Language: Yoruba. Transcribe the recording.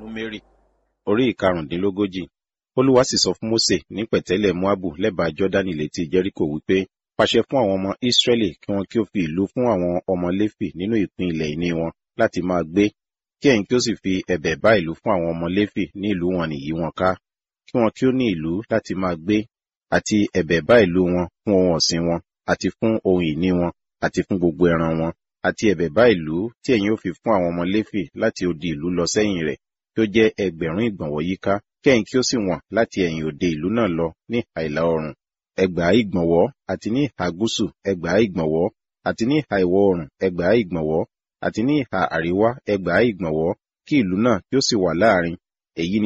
númérì orí ìkarùndínlógójì olúwa sì sọ fún mósè ní pẹ̀tẹ́lẹ̀ moabu lẹ́bàá jọ́dánì létí jẹ́ríkò wípé pàṣẹ fún àwọn ọmọ ísírẹ́lì kí wọn kí ó fi ìlú fún àwọn ọmọ léfì nínú ìpín ilẹ̀ ìní wọn láti máa gbé kí ẹ̀yin kí ó sì fi ẹ̀bẹ̀ bá ìlú fún àwọn ọmọ léfì ní ìlú wọn nìyí wọn ká kí wọn kí ó ní ìlú láti máa gbé àti ẹ̀bẹ̀ bá ìlú wọn fún ohun ọ̀sìn wọn àti fún ohun ìní wọn àti fún gbogbo ẹran wọn àti ẹ̀bẹ̀ bá ìlú tí ẹ̀yin ó fi fún àwọn ọmọ léfì láti odi ìlú lọ sẹ́yìn rẹ̀ kí ó jẹ́ ẹgbẹ̀rún ìgbọ̀nwọ́ yíká kí ẹ̀yin kí ó sì wọ̀n láti ẹ̀yìn òde ìlú náà lọ ní ìhà ìlà oòrùn ẹgbàá ìgbọ̀nwọ́ àti ní ìhà gúúsù ẹgbàá ìgbọ̀nwọ́ àti ní ìhà ìwọ̀ oòrùn ẹgbàá ìgbọ̀nwọ́ àti ní ìhà àríwá ẹgbàá ìgbọ̀nwọ́ kí ìlú náà kí ó sì wà láàrin èyí ni